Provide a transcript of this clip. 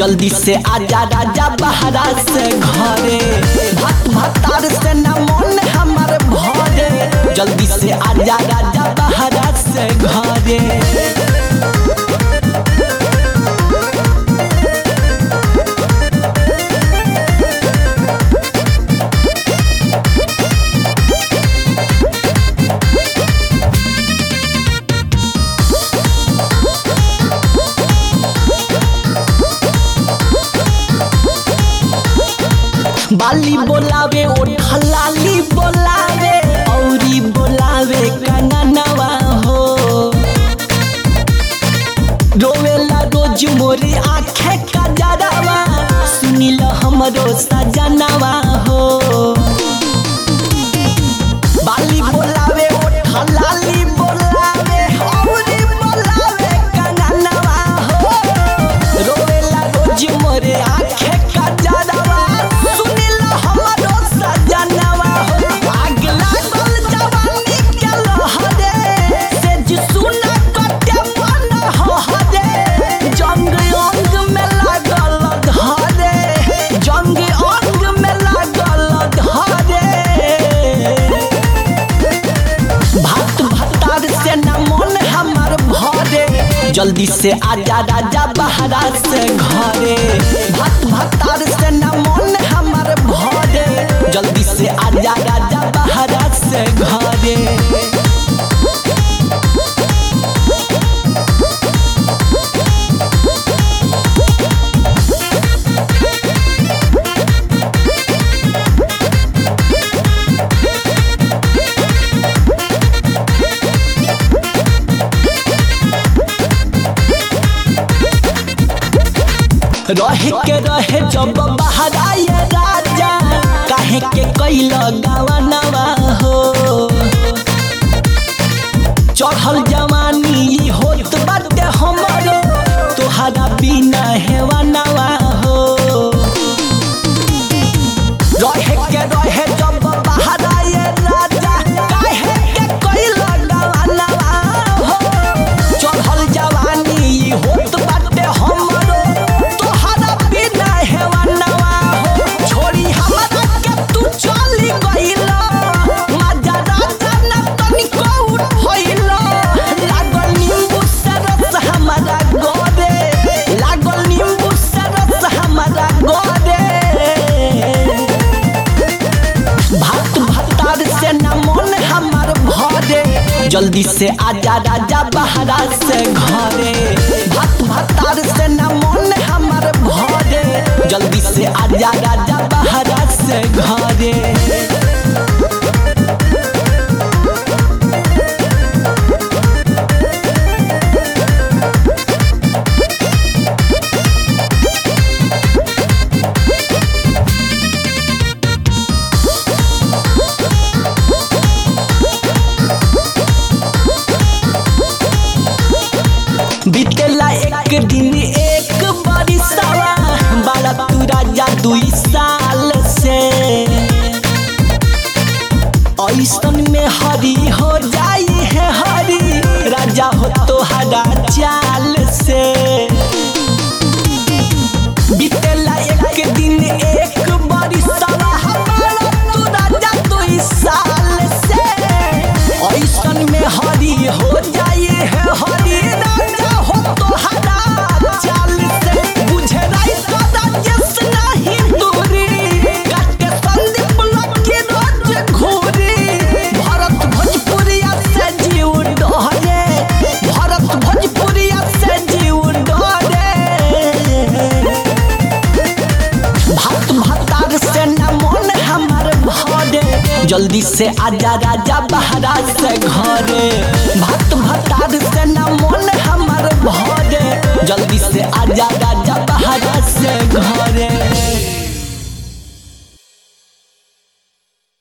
जल्दी से आजा राजा बहरा से घरे भत भतार से न मन हमर भरे जल्दी से आजा राजा बहरा से घरे बाली बोलावे ओठलाली बोलावे औरी बोलावे कंगनवा हो रोवेला रोज मोरे आँखे का जरावा सुनिल हमरो सजनवा हो बाली बोलावे ओठलाली बोलावे औरी बोलावे कंगनवा हो रोवेला रोज मोरे आँखे का जरावा सुनिल हमरो सजनवा हो आग लागल जवानी के लहरे से जी सुना कटे मन हरे जंग अंग में लागल धरे जंग अंग में लागल धरे भात भतार से न मन हमर भरे जल्दी से आजा राजा बहरा से घरे भात भतार से न मन हमर भरे जल्दी से आजा राजा बहरा से घरे रहे के रहे जब बहराए राजा काहे के कैल गवनवा हो चढ़ल जवानी ई होत बाटे हमरो तोहरा बिना हेवनवा हो रहे के रहे जब बहराए राजा काहे के कैल गवनवा हो चढ़ल जवानी ई होत बाटे हमरो तोहरा बिना हेवनवा हो छोड़ी हमरा के तू चली गइला मजा राजा न तनिको उठइला लागल नींबू से रस हमरा गोरे लागल नींबू से रस हमरा गोरे भात भतार से न मन हमर भरे जल्दी से आजा राजा बहरा से घरे भात भतार से न मन हमर भरे जल्दी से आजा राजा बहरा से घरे बीतेला एक दिन एक बरिसवा बाला तू राजा दुई साल से ऐसन में हरी हो जाई है हरी राजा हो तो हरा चाल से बीतेला एक दिन एक बरिसवा बाला तू राजा दुई साल से ऐसन में हरी हो जाई है हरी राजा हो तो हरा चाल से बुझे राई सदा जस नहीं दूरी काटे संदीप लकी रोज घूरी भरत भोजपुरिया से जीव डरे भरत भोजपुरिया से जीव डरे भात भतार से न मन हमर भरे जल्दी से आजा राजा बहरा से घरे भात भतार से न मन हमर भरे जल्दी से आजा राजा